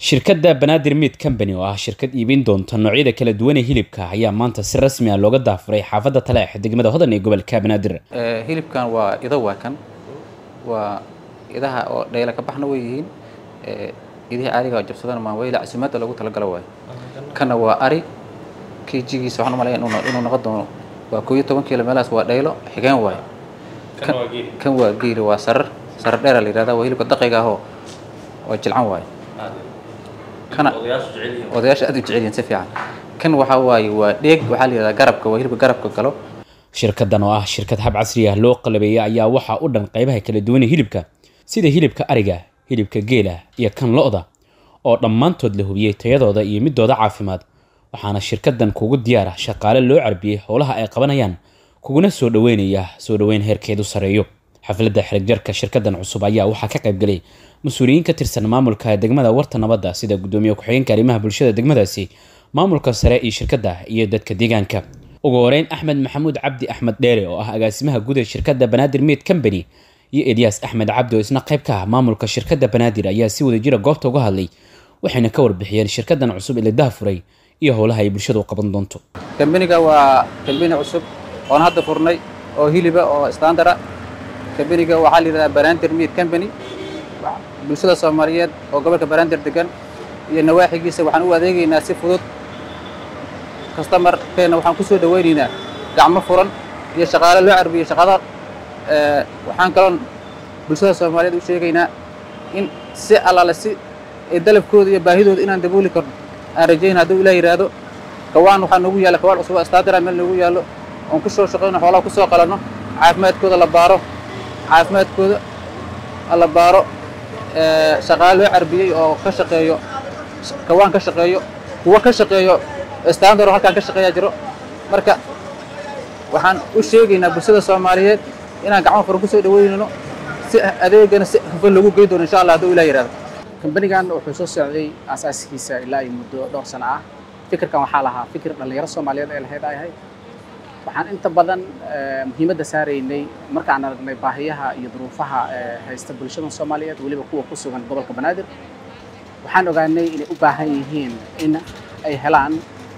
shirkadda banaadir meat company oo ah shirkad iibin doonta noocyada kala duwan ee hilibka ayaa maanta si rasmi ah looga daafuray xaafadda taleex degmada hodan ee gobolka banaadir hilibkan waa ido waa kan waa idaha oo dhayla ka baxna way yihiin idihii ariga jabsadana maanweyla casimaadda loogu talagalo waayo kana waa ari kjigiisa waxaan umalaya inuu noqon doono waa koob iyo toban kiilo meelahaas waa dhaylo xigeen waayo kan waa geeli waa sarar sarar dheera la yihahda waa hilibka daqiga ahoo waa jilcan waayo kana odayaasha aad u jecel yihiin si fiican kan waxaa waaye waa dheeg waxaa la yihahdaa garabka waa hilibka garabka galo shirkaddan oo ah shirkad hab casri ah loo qalabeeyay ayaa waxaa u dhan qaybaha kala duwan ee hilibka sida hilibka ariga hilibka geela iyo kan lo-da oo dhammaantood la hubiyey tayadooda iyo midooda caafimaad waxaana shirkaddan kugu diyaar ah shaqaale loo carbiyey howlaha ay qabanayaan kuguna soo dhaweynaya soo dhaweyn heerkeedu sareeyo xafladda xirigjarka shirkaddan cusub ayaa waxaa ka qaybgalay mas-uuliyiin ka tirsan maamulka degmada warta nabadda sida gudoomiye ku-xigeenka arrimaha bulshada degmadaasi maamulka sare iyo shirkadda iyo dadka deegaanka ugu horeyn axmed maxamuud cabdi axmed dheere oo ah agaasimaha guud ee shirkadda banaadir meat company iyo elyaas axmed cabdi oo isna qayb ka ah maamulka shirkadda banaadir ayaa si wadajira goobta uga hadlay waxayna ka warbixiyeen shirkaddan cusub ee la dahafuray iyo howlaha ay bulshadu qaban doonto kambaniga waa kambani cusub oon hadda furnay oo hiliba oo standara kambaniga waxaa la yidhahdaa banaadir meat company bulshada soomaaliyeed oo gobolka banaadir degan iyo nawaaxigiisa waxaan u adeegaynaa si fudud kastamarkeena waxaan ku soo dhawaynaynaa gacmo furan iyo shaqaale loo carbiyey shaqada waxaan kaloon bulshada soomaaliyeed u sheegaynaa in si allaale si ay dalabkooda iyo baahidooda inaan dabooli karno aan rajayna hadduu ilah yidhaahdo kawaan waxaa noogu yaalla kawaan cusub staadira meel noogu yaallo oon ku soo shaqayno xoolaha ku soo qalanno caafimaadkooda la baaro caafimaadkooda la baaro shaqaale loo carbiyey oo ka shaqeeyo kawaan ka shaqeeyo kuwa ka shaqeeyo standard oo halkaan ka shaqeeyaa jiro marka waxaan u sheegaynaa bulshada soomaaliyeed inaan gacmo furan ku soo dhaweynayno si adeegana si hufan loogu gey doono insha allah hadduu ilah yidhahdo kambanigan wuxuu soo socday aasaaskiisa ilaa iyo muddo dhowr sano ah fikirkan waxaa lahaa fikir dhallinyaro soomaaliyeed ee lahayd ay ahayd waxaan inta badan muhiimadda saaraynay markaan aragnay baahiyaha iyo duruufaha haysta bulshada soomaaliyeed weliba kuwa ku sugan gobolka banaadir waxaan ogaanay inay u baahan yihiin in ay helaan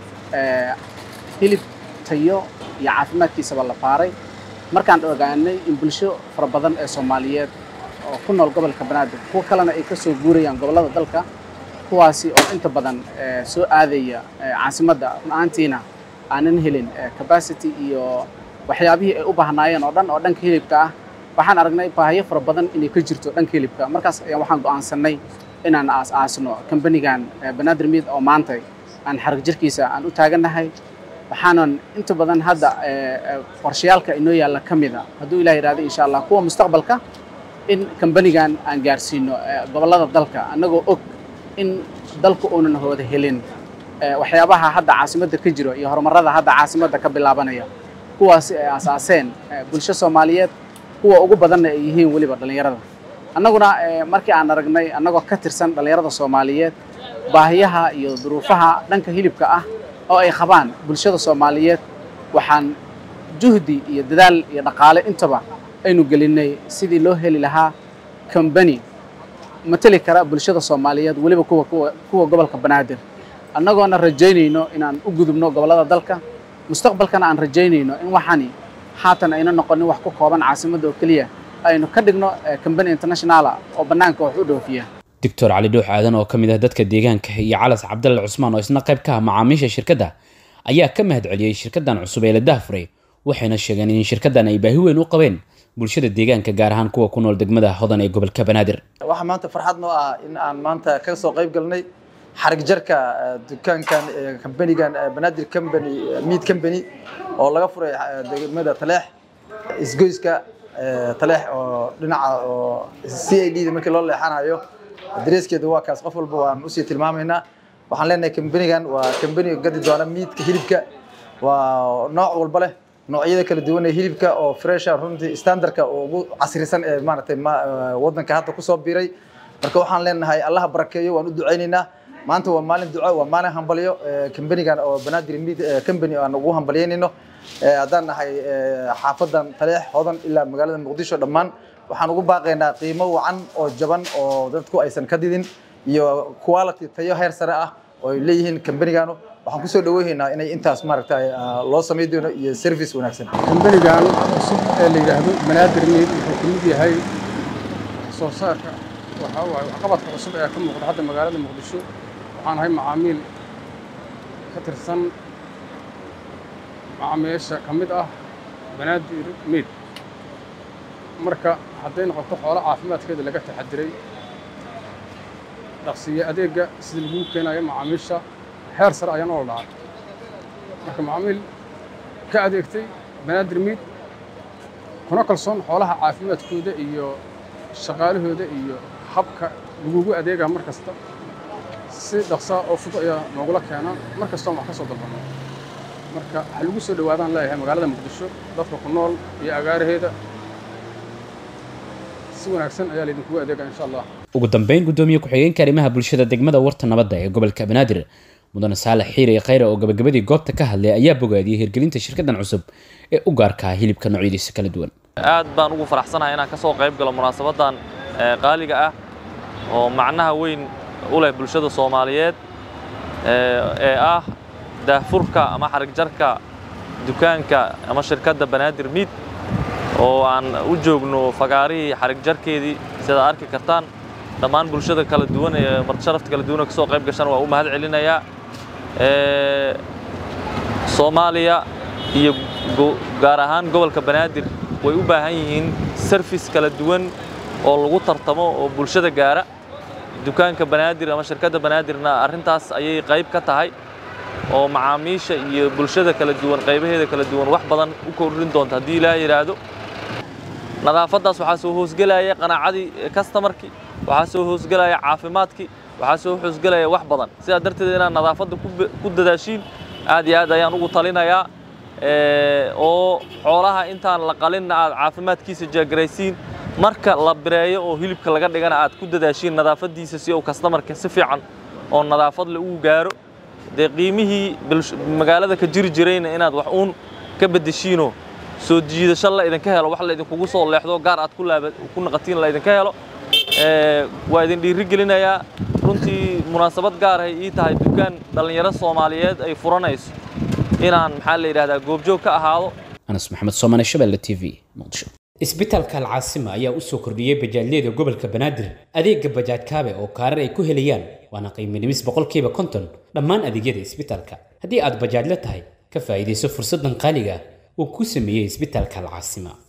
hilib tayo iyo caafimaadkiisaba la baaray markaan ogaanay in bulsho fara badan ee soomaaliyeed oo ku nool gobolka banaadir kuwa kalena ay ka soo guurayaan gobollada dalka kuwaasi oo inta badan soo aadaya caasimadda run ahaantiina aanan helin capacity iyo waxyaabihii ay u baahnaayeen oo dhan oo dhanka hilibka ah waxaan aragnay baahiyo fara badan inay ka jirto dhanka hilibka markaas ayaan waxaan go'aansanay inaan aas-aasno kambanigan banaadir meat oo maanta aan xarig jirkiisa aan u taagannahay waxaanan inta badan hadda qorshayaalka inoo yaalla ka mida hadduu ilah yidhahdo insha allah kuwa mustaqbalka in kambanigan aan gaarsiino gobollada dalka annagoo og in dalku uunan hooda helin waxyaabaha hadda caasimadda ka jiro iyo horumarada hadda caasimadda ka bilaabanaya kuwaasi ay aasaaseen bulsho soomaaliyeed kuwa ugu badanna ay yihiin weliba dhallinyarada annaguna markii aan aragnay annagoo ka tirsan dhallinyarada soomaaliyeed baahiyaha iyo duruufaha dhanka hilibka ah oo ay qabaan bulshada soomaaliyeed waxaan juhdi iyo dadaal iyo dhaqaale intaba aynu gelinay sidii loo heli lahaa kambani mateli kara bulshada soomaaliyeed weliba kuwa kuwa gobolka banaadir annagoona rajaynayno inaan u gudubno gobollada dalka mustaqbalkana aan rajaynayno in waxani haatan ayna noqonin wax ku kooban caasimadda oo keliya aynu ka dhigno kambani internationala oo bannaanka wax u dhoofiya doctor cali dhuux aadan oo ka mid ah dadka deegaanka iyo calas cabdalle cusmaan oo isna qayb ka ah macaamiisha shirkadda ayaa ka mahad celiyey shirkaddan cusub ee la dahafuray waxayna sheegeen in shirkaddan ay baahi weyn u qabeen bulshada deegaanka gaar ahaan kuwa ku nool degmada hodan ee gobolka banaadir waxaa maanta farxad noo ah in aan maanta ka soo qayb galnay xarig jarka dukaankan kambanigan banaadir company meat company oo laga furay degmada taleex isgoyska taleex oo dhinaca oo c i d da markii loo leexanayo dareeskeeda waa kaas qof walba waan usii tilmaamaynaa waxaan leenahay kambanigan waa kambani gadi doona miidka hilibka waa nooc walba leh noocyada kala duwan ee hilibka oo fresha runtii standardka oo ugu casrisan ee maaragtay waddanka hadda kusoo biiray marka waxaan leenahay allaha barakeeyo waan u ducaynaynaa maanta waa maalin duco waa maalin hambalyo kambanigan oo banaadir meat company aan ugu hambalyaynayno haddaan nahay xaafadan taleex hodan ilaa magaalada muqdisho dhammaan waxaan ugu baaqaynaa qiimo wacan oo jaban oo dadku aysan ka didin iyo quality tayo heer sare ah oo ay leeyihiin kambaniganu waxaan kusoo dhaweynaynaa inay intaas maaragtay loo samay doono iyo service wanaagsan kambanigan cusub ee la yidhaahdo banaadir meid wuxuu ka mid yahay soo saarka waxaa waaye waxqabadka cusub ee ka muuqda hadda magaalada muqdisho waxaan ahay macaamiil ka tirsan macaamiisha ka mid ah banaadir meid marka hadday noqoto xoolo caafimaadkeeda laga taxadiray dhaqsiye adeegga sida lagu keenayo macaamiisha heer sare ayaan oo dhacay marka macaamiil ka adeegtay banaadir meid kuna kalsoon xoolaha caafimaadkooda iyo shaqaalahooda iyo habka lagugu adeegaa mar kasta si dhaqsaa oo fudud ayaa noogula keenaa mar kastoon wax ka soo dalbano marka waxaa lagu soo dhawaadaan leeyahay magaalada muqdisho dadka ku nool iyo agaaraheeda si wanaagsan ayaa laydinkugu adeegaa insha allah ugu dambeyn guddoomiye ku-xigeenka arrimaha bulshada degmada warta nabadda ee gobolka banaadir mudane saalax xiire khayre oo gabagabadii goobta ka hadlay ayaa bogaadiyey hirgelinta shirkaddan cusub ee u gaarkaa hilibka noocyadiisa kala duwan aad baan ugu faraxsanahay inaan ka soo qayb galo munaasabadan qaaliga ah oo macnaha weyn u leh bulshada soomaaliyeed ee ah daahfurka ama xarigjarka dukaanka ama shirkadda banaadir miid oo aan u joogno fagaarihii xarigjarkeedii sidaad arki kartaan dhammaan bulshada kala duwan ee martisharafta kala duwan oo ka soo qayb gashan waa u mahad celinayaa soomaaliya iyo gaar ahaan gobolka banaadir way u baahan yihiin sarfis kala duwan oo lagu tartamo oo bulshada gaara dukaanka banaadir ama shirkadda banaadirna arrintaas ayay qayb ka tahay oo macaamiisha iyo bulshada kala duwan qaybaheeda kala duwan wax badan u kordhin doonta haddii ilaa yidhaahdo nadaafaddaas waxaa soo hoosgelaya qanaacadii kastamarkii waxaa soo hoosgelaya caafimaadkii waxaa soo hoosgelaya wax badan sidaa darteed inaad nadaafadda ku dadaashiin aad iyo aad ayaan ugu talinayaa oo xoolaha intaan la qalinna aad caafimaadkiisa jaagaraysiin marka la bireeyo oo hilibka laga dhigana aad ku dadaashiin nadaafaddiisa si uu kastamarka si fiican oo nadaafad le ugu gaaro dee qiimihii magaalada ka jiri jirayna inaad wax uun ka beddeshiinoo soo jiidasho la idinka helo wax la idinkugu soo leexdo gaar aad ku naqatiin la idinka helo waa idin dhiiri gelinayaa runtii munaasabad gaarahay ii tahay dukaan dhallinyaro soomaaliyeed ay furanayso inaan maxaa la yidhahdaa goobjoog ka ahaado anas maxamed soomane shabelle t v muqdisho isbitaalka alcaasima ayaa u soo kordhiyey bajaajyada gobolka banaadir adeega bajaaj kaabe oo kaarar ay ku helayaan waana qiimo dhimis boqolkiiba konton dhammaan adeegyada isbitaalka haddii aad bajaajla tahay ka faa'iidayso fursaddan qaaliga uu ku sameeyey isbitaalka alcaasima